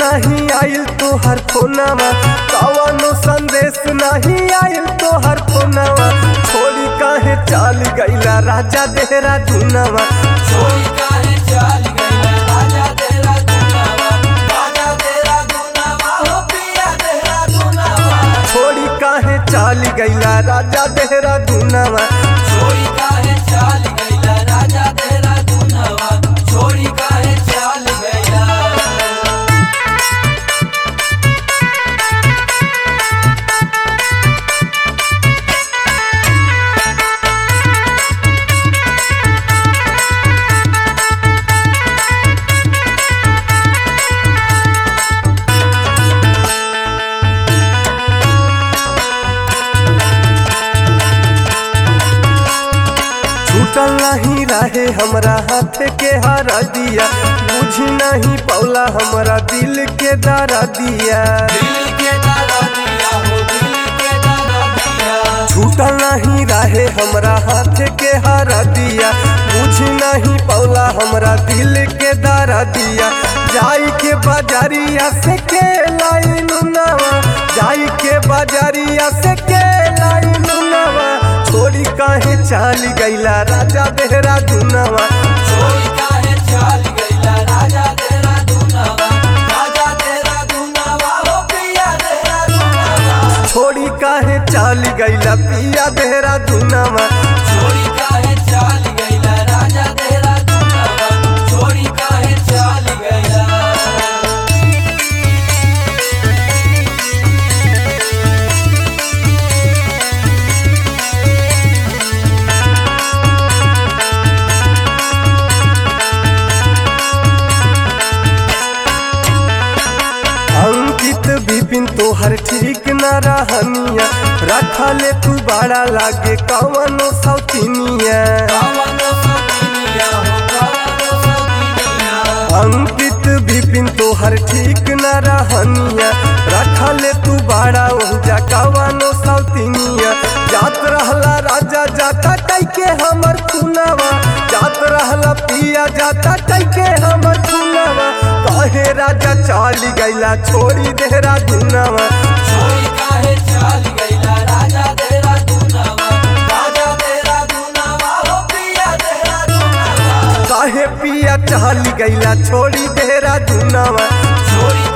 नहीं आइल तोहर फोनवा कवनो संदेश नहीं आइल तोहर फोनवा छोड़ी काहे चाल गईला राजा देहरा धुनवा छोड़ी काहे चल गइला राजा तेरा दुनावा राजा तेरा दुनावा हो पिया तेरा दुनावा छोड़ी काहे चाल गईला राजा देहरा धुनवा छोड़ी काहे चल गइला राजा तेरा दुनावा छोड़ी काहे चल गइला छूटल नहीं रहे हमरा हाथ के हरा दिया बुझ नहीं पौला हमरा दिल के दरा दिया दिल के दादा दिया हो दिल के दादा दिया छूटल नहीं रहे हमरा हाथ के हरा दिया बुझ नहीं पौला हमरा दिल के दरा दिया जाई के बाजारिया से के लाई नुनावा जाई के बाजारिया से के लाई नुनावा छोड़ी काहे चाल गईला राजा बेहरा दुनावा छोड़ी काहे चल गइला राजा तेरा दुनावा राजा तेरा दुनावा हो पिया तेरा दुनावा छोड़ी काहे चाल गईला पिया बेहरा दुनावा छोड़ी काहे चल गइला राजा तेरा दुनावा छोड़ी काहे चल गइला अंकित विपिन तोहर ठीक न रहनिया रखा ले तू बड़ा लागे कवनो सौतिनिया कावनो सतिनिया हो कावनो सतिनिया अंकित विपिन तोहर ठीक न रहनिया रखा ले तू बड़ा ओजा कवनो सौतिनिया जात रहला राजा जाता कैके हमर खुनावा जात रहला पिया जाता कैके हमर खुनावा कहे राजा चाल गईला छोड़ी देहरा दुनावा छोड़ी काहे चल गइला राजा तेरा दुनावा राजा तेरा दुनावा हो पिया तेरा दुनावा काहे पिया चाल गईला छोड़ी देहरा दुनावा छोड़ी